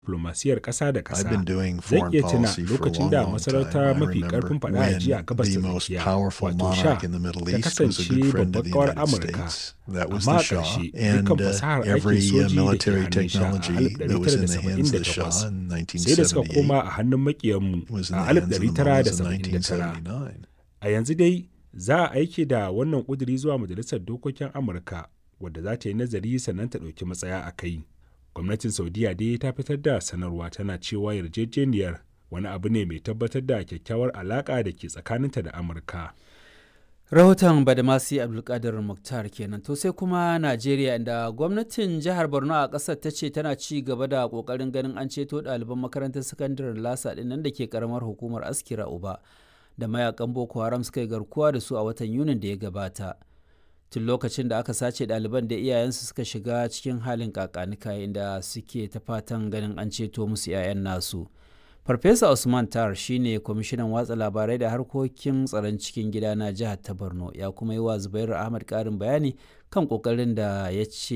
diplomasiyar ƙasa da I've ƙasa. been doing Zan foreign iya tuna policy for a lokacin long, da long masarauta time. I mafi remember ƙarfin faɗa a ji a when gabas the ta most tsakiya, powerful wato monarch Shah, in the Middle ta East was a kasance good friend of babbar the ƙawar United Amurka. States. That was Amma the a Shah. ƙarshe, And dukkan uh, fasahar aikin every uh, soji da ke military hannun Shah a technology that was in the hands of the Shah 1978 in sai da suka 1978 koma a hannun makiyanmu was in a the hands of the Mullahs in 1979. 1979. A yanzu dai za a aike da wannan ƙuduri zuwa Majalisar Dokokin Amurka wadda za ta yi nazari sannan ta ɗauki matsaya a kai. Gwamnatin Saudiya dai ta fitar da sanarwa tana cewa yarjejeniyar wani abu ne mai tabbatar da kyakkyawar alaƙa da ke tsakaninta da Amurka. rahoton badamasi abdulkadir muktar kenan to sai kuma najeriya inda gwamnatin jihar borno a kasar ta ce tana ci gaba da kokarin ganin an ceto ɗaliban makarantar sakandaren lasa ɗin nan da ke karamar hukumar askira uba da mayakan boko haram suka yi garkuwa da su a watan yunin da ya gabata tun lokacin da aka sace ɗaliban da iyayensu suka shiga cikin halin kakanika inda suke ta fatan ganin an ceto musu 'ya'yan nasu farfesa usman tar shine kwamishinan watsa labarai da harkokin tsaron cikin gida na jihar ta borno ya kuma yi wa zubairu ahmad karin bayani kan kokarin da ya ce